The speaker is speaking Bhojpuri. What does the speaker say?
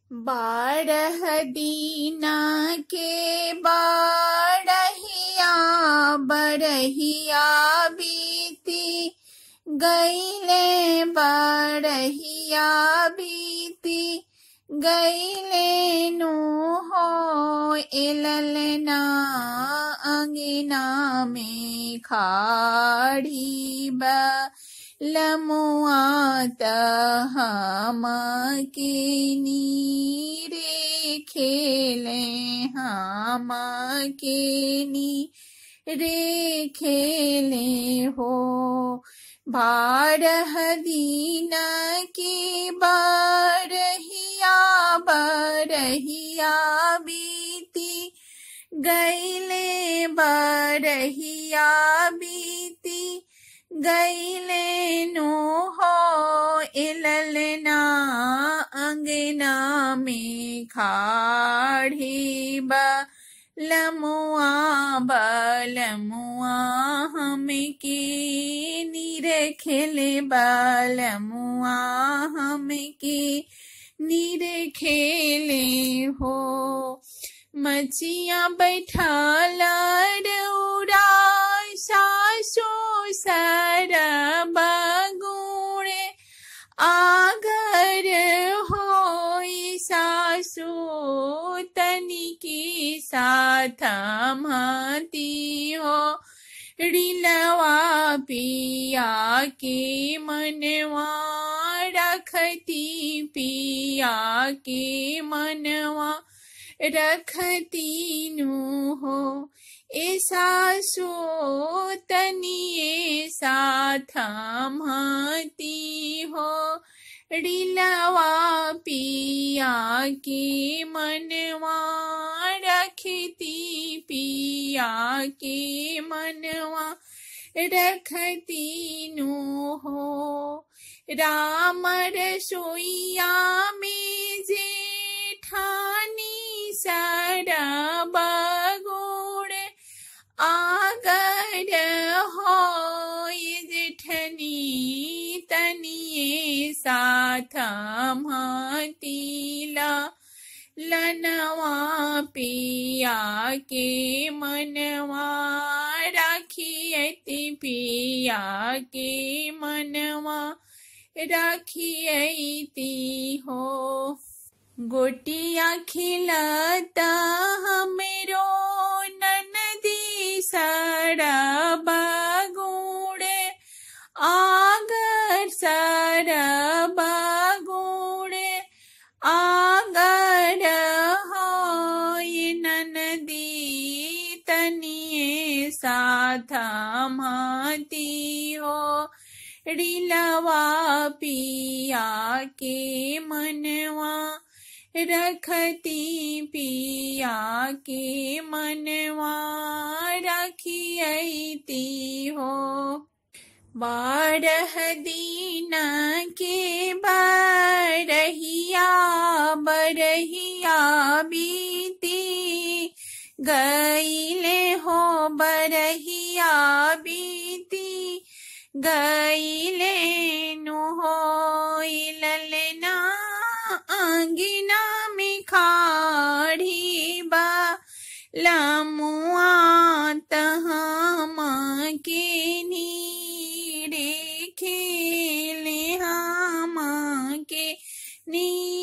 बारह दीना के बारहिया बरहिया बीती गईले बरहिया बीती गईले नु हो एललना अंगना में खाड़ी बा लमुआत हम के नीरे खेले हम के नी रे खेले हो बारह दीन के बारहिया बरहिया बीती गईले बरहिया बीती गईले नो हो इललना अंगना में खाड़ी बा लमुआ बलमुआ हम के नीर खेले बलमुआ हम के नीर खेले हो मचिया बैठाला रौरा सासो सर बगुणे आगर हो सासु तनिकी साथ मती हो रिलवा पिया के मनवा रखती पिया के मनवा रखती नु हो ऐसा सो तनिए साथ महती हो रिलवा पिया के मनवा रखती पिया के मनवा रखती नु हो राम रसोईया में जेठानी सरब गुण आगर हो जेठनी तनिए साथ मतीला लनवा पिया के मनवा राखियति पिया के मनवा राखियती हो गोटिया खिलता हमरो ननदी सरब गुणे आगर सरब गुणे आगर हो ननदी तनिए साथ माती हो रिलवा पिया के मनवा रखती पिया के मनवा रखियती हो बारह दीन के बरहिया बरहिया बीती गईले हो बरहिया बीती गईले नु हो ललना अंगिना में खाड़ी बा लमुआ तहम के नीरे खेले हम के नी